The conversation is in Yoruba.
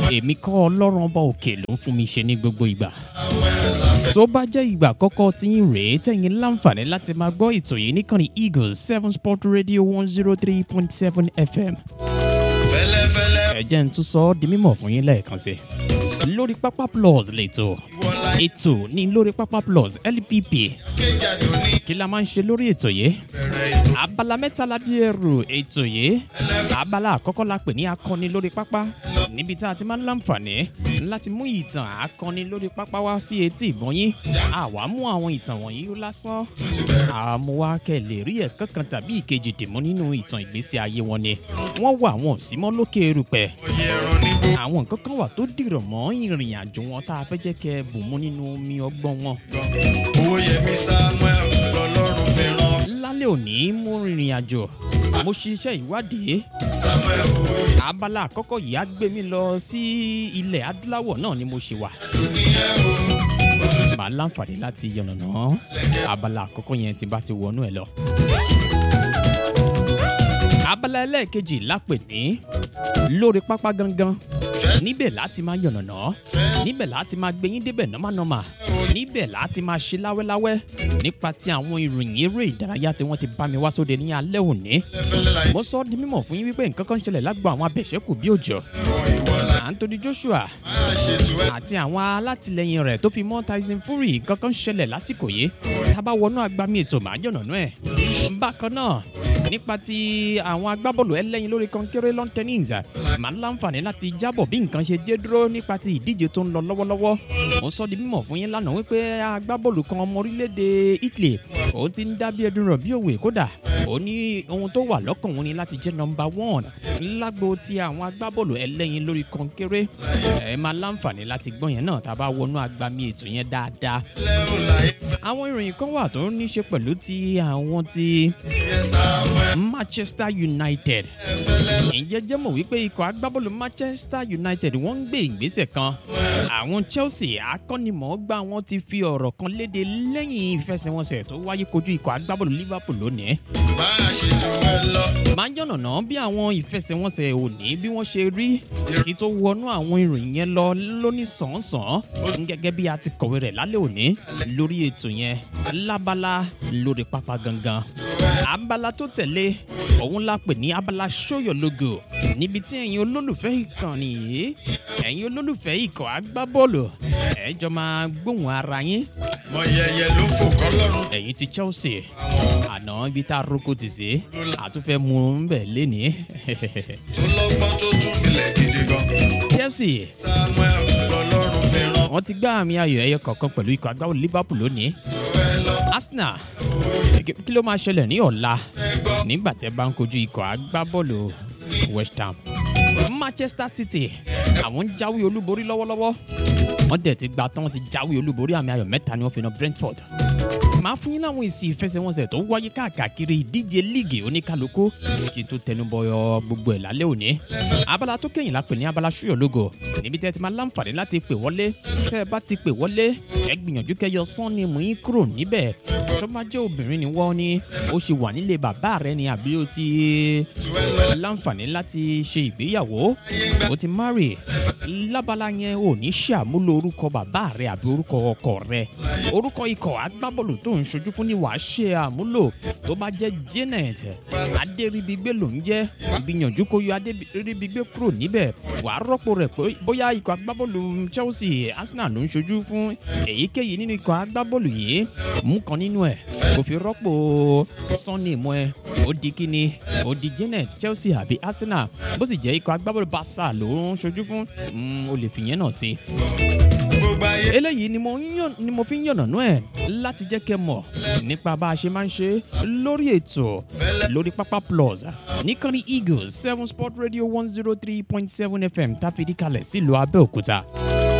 èmi kọ́ ọlọ́run ọba òkè ló ń fún mi ṣe ní gbogbo ìgbà. tó bá jẹ́ ìgbà àkọ́kọ́ tí yín rèé tẹ̀yìn láǹfààní láti máa gbọ́ ètò yìí níkànnì eagles seven sport radio one zero three point seven fm. fẹ́lẹ́fẹ́lẹ́ ẹ jẹ́ n tún sọ ọ́ di mímọ̀ fún yín lẹ́ẹ̀kan sí. lórí pápá plus lẹ́tọ̀ wọlá ètò ní lórí pápá plus lpp ìkéjàdó ní kí la máa ń ṣe lórí ètò yìí bẹ̀rẹ̀ ètò abala mẹ́ta la díẹ̀ rò ètò yìí abala àkọ́kọ́ la pè ní akọni lórí pápá níbi tá a ti máa ń láǹfààní láti mú ìtàn akọni lórí pápá wá sí etí ìbọn yín àwa mú àwọn ìtàn wọ̀nyí lásán àmúwá kẹ́ lè rí ẹ̀kọ́ kan tàbí ìkejì dìmú nínú ìtàn ìgbésí ayé wọn ni wọ́n wà wọn ò sí mọ́ lókè erùpẹ̀ oyè ẹran nígbó àwọn nǹkan kan wà tó dìrọ̀ mọ́ ìrìn àjò wọn tá a fẹ́ jẹ́ kẹ́ ẹ bù mú nínú omi ọgbọ́n wọn owó yẹmi samuel lọlọ́run fi ràn lálẹ́ òní mo rìnrìn àjò mo ṣiṣẹ́ ìwádìí samuel oyè abala àkọ́kọ́ yìí á gbé mi lọ sí ilẹ̀ adúláwọ̀ náà ni mo ṣe wà. màá láǹfààní láti yànnàná abala àkọ́kọ́ yẹn tí bá ti wọnú ẹ̀ lọ. abala ẹlẹ́ẹ̀kejì lápè ní lórí pápá gangan níbẹ̀ láti máa yànnàná níbẹ̀ láti máa gbẹ̀yìn débẹ̀ nọ́mánọ́mà níbẹ̀ láti máa ṣe láwẹ́láwẹ́ nípa ti àwọn ìròyìn eré ìdárayá tí wọ́n ti bá mi wá sóde ní alẹ́ òní fẹ́lẹ́ láì mo sọ ọ́ di mímọ̀ fún yín wípé nǹkan kan ń ṣẹlẹ̀ lágbo àwọn abẹ̀ṣẹ́kù bí òjò ràn ìwọlá anthony joshua máa ṣètò ẹ̀ àti àwọn alátìlẹyìn rẹ̀ tó fi mọ́ tyson fury nǹkan kan ń ṣẹlẹ̀ lásìkò yìí tábà wọnú agbami ètò màá jọ̀nà ẹ̀ bákan náà nípa ti àwọn agbábọ́ọ̀lù ẹlẹ́yin lórí kọ́ńkéré lawn tennis màá láǹfààní láti jábọ̀ bí nǹkan ṣe dé dúró nípa ti ìdíje tó ń lọ lọ́wọ́lọ́wọ́ mo sọ di mímọ̀ fún yín lánàá wípé agbábọ́ọ̀lù kan ọmọ orílẹ̀-èdè italy òun ti ń dá bí ẹdun rọ̀ bí òwe kódà ó ní ohun tó wà lọ́kàn òun ni láti jẹ́ nọmba one lágbo ti àwọn agbábọ́ọ̀lù ẹlẹ́yin lórí kọ́ńkéré ẹ máa láǹfààní láti gbọ́ yẹn náà tá a bá wọnú agbami ètò yẹn dáadáa lẹ́hùn láì àwọn ìròyìn kan wà tó ní ṣe pẹ̀lú ti àwọn ti tiẹ̀ samuel manchester united ǹjẹ́ jẹ́ mọ̀ wípé ikọ̀ agbábọ́ọ̀lù manchester united wọ́n ń gbé ìgbésẹ̀ kan àwọn chelsea akọ́nimọ̀ọ́gbá wọn ti fi ọ̀rọ̀ kan léde lẹ́yìn ìfẹsẹ̀wọnsẹ̀ tó wáyé kojú ikọ̀ agbábọ́ọ̀lù liverpool lónìí máa ṣètò ẹ̀ lọ máa ń yànnàná bí àwọn ìfẹsẹ̀wọnsẹ̀ òní bí wọ́n ṣe rí kí tó wọnú àwọn ìròyìn yẹn lọ lóní sàn-án gẹ́gẹ́ bí a ti kọ̀wé rẹ̀ lálẹ́ òní lórí ètò yẹn lábala lórí pápá gangan abala tó tẹ̀lé òun la pè ní abala show your logo níbi tí ẹ̀yin olólùfẹ́ ìkànnì yìí ẹ̀yin olólùfẹ́ ikọ̀ agbábọ́ọ̀lù ẹ̀ jọ máa gbóhùn ara yín mọ yẹyẹ ló fò kọ́lọ́run ẹ̀yin ti chelsea àná ibi tá a roko ti sí àtúnfẹ́ mu ń bẹ̀ lénìí tó lọ́gbọ́n tó tún milẹ̀ gidi gan chelsea samuel lọlọ́run fi ràn wọ́n ti gbá àmì ayò ẹyọ kọ̀ọ̀kan pẹ̀lú ikọ̀ agbábọ́ọ̀lù liverpool lónìí tó ẹ lọ arsenal kí- kí ló máa ṣẹlẹ̀ ní ọ̀la nígbà tẹ́ bá ń kojú ikọ̀ agbábọ́ọ̀lù west ham manchester city àwọn ń jáwé olúborí lọ́wọ́lọ́wọ́ wọ́n dẹ̀ ti gba tán wọ́n ti jáwé olúborí àmì ayò mẹ́ta ni wọ́n fi na brentford máa fún yín láwọn èsì ìfẹsẹ̀wọnsẹ̀ tó wáyé káàkiri ìdíje líìgì oníkálukú kí n tó tẹnubọyọ gbogbo ẹ̀ lálẹ́ òní abala tó kẹ́yìn la pè ní abala ṣúyọ̀ lógo níbi tẹ́ ti máa láǹfààní láti pè wọlé tẹ́ ẹ bá ti pè wọlé ẹ gbìyànjú kẹyọ sán ni mú yín kúrò níbẹ̀ tó bá jẹ́ obìnrin ni wọ́n ní ó ṣe wà nílé bàbá rẹ ni àbí ó ti láǹfààní láti ṣe ìgbéyàwó ó ti marry lábala yẹn ò ní ṣàmúlò orúkọ bàbá rẹ àbí orúkọ ọkọ rẹ orúkọ ikọ̀ agbábọ́ọ̀lù tó ń ṣojú fún ni wàá ṣe àmúlò tó bá jẹ́ janet adéríbigbé ló ń jẹ́ gbìyànjú kó yọ adéríbigbé kúrò níbẹ̀ wàá rọ́pò rẹ̀ pé bóyá ikọ̀ agbábọ́ọ̀lù chelsea arsenal ló ń ṣojú fún èyíkéyìí nínú ikọ̀ agbábọ́ọ̀lù yìí mú kan nínú ẹ̀ kò fi rọ́pò sunday mọ́ ẹ ó di kíni ó di janet chelsea àbí arsenal bó sì jẹ́ ikọ̀ agbábọ́ọ̀lù barca ló ń ṣojú fún mm, o lè fìyẹn náà ti gbogbo ayé eléyìí ni mo ń yàn ni mo fi ń yànnànú ẹ láti jẹ́ kẹ́ mọ̀ nípa bá a ṣe máa ń ṣe lórí ètò lórí pápá plus níkànnì eagles seven sport radio one zero three point seven fm táfìdí kalẹ̀ sílùú abẹ́òkúta